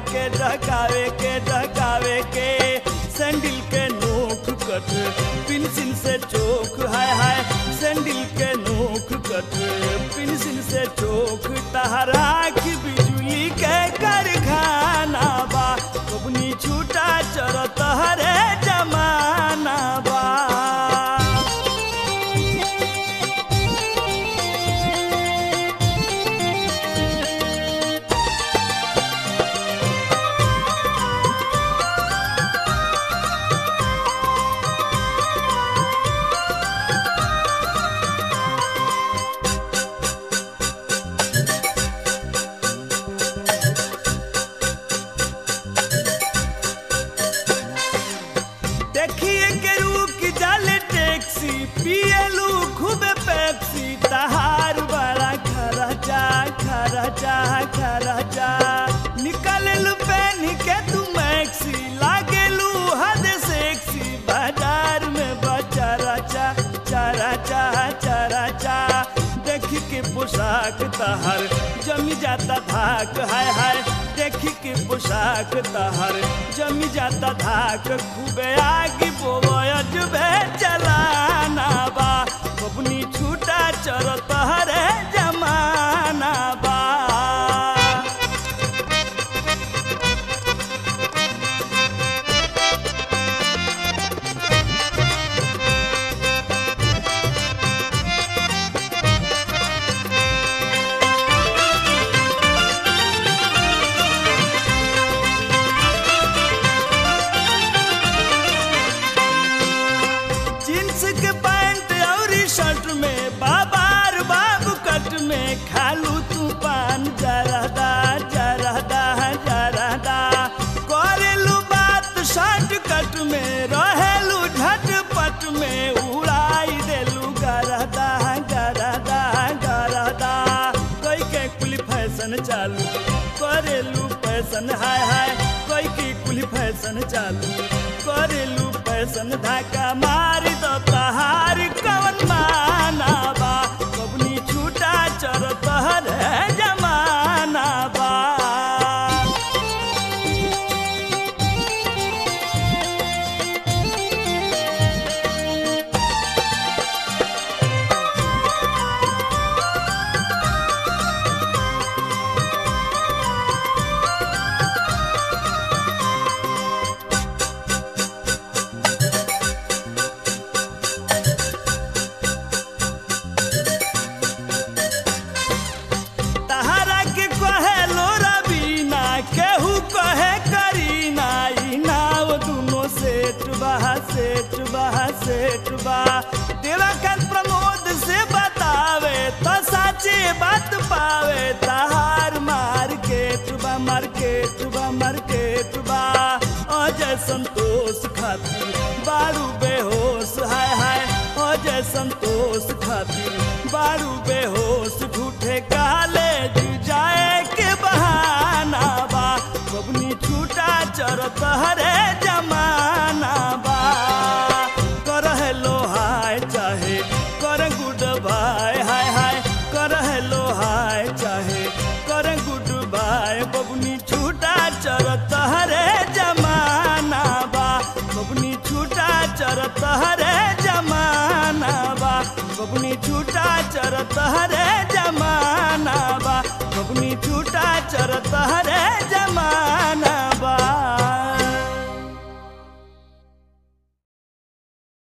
के डकावे के डकावे के सैंडल के नोक कट पेंसिल से चोक हाय हाय सैंडल के नोक कट पेंसिल से चोक तहरा की बिजली के कारखाना बा कबनी छूटा चरत हरे जमाना बा देखिए के रुक जाले टैक्सी पियलू खूब पेप्सी तहार बड़ा खरचा खरचा खरचा निकललू पहन के तू मैक्सी लागेलू हद सेक्सी बाजार में बचा रचा चरचा चरचा देखी के पोशाक तहर जमी जाता धाक हाय हाय देखी के पोशाक तहर जमी जाता धाक खूबे आगे बोवज बे चलाना बा बबनी छूटा चर तहरे जमाना बा जींस के पैंट और शर्ट में बाबार बाबू कट में खालू तू पान जरदा जरदा जरदा करेलू बात शर्ट कट में रहेलू झटपट में उड़ाई देलू गरदा गरदा गरदा कोई के कुल फैशन चालू करेलू फैशन हाय हाय कोई की कुल फैशन चालू करेलू फैशन धाका मार दो तहार कवन माना बा कबनी छूटा चर तहर जमाना बा तहरा के कहे लोरा बीना केहू कहे करीना ई नाव दुनो सेठ बहा सेठ बहा सेठ बा देवाकांत प्रमोद से बतावे तो साचे बात पावे तहार मार्केट बा मार्केट बा मार्केट बा अजय संतोष खातिर बारू बेहोश हाय हाय अजय संतोष खातिर बारू बेहोश झूठे काले जाए के बहाना बा बबनी छूटा चरत हरे जमाना बा कर हेलो हाय चाहे कर गुड बाय हाय हाय कर हेलो हाय चाहे कर गुड बाय बबनी छूटा चरत हरे जमाना बा बबनी छूटा चरत हरे जमाना बा बबनी छूटा चरत हरे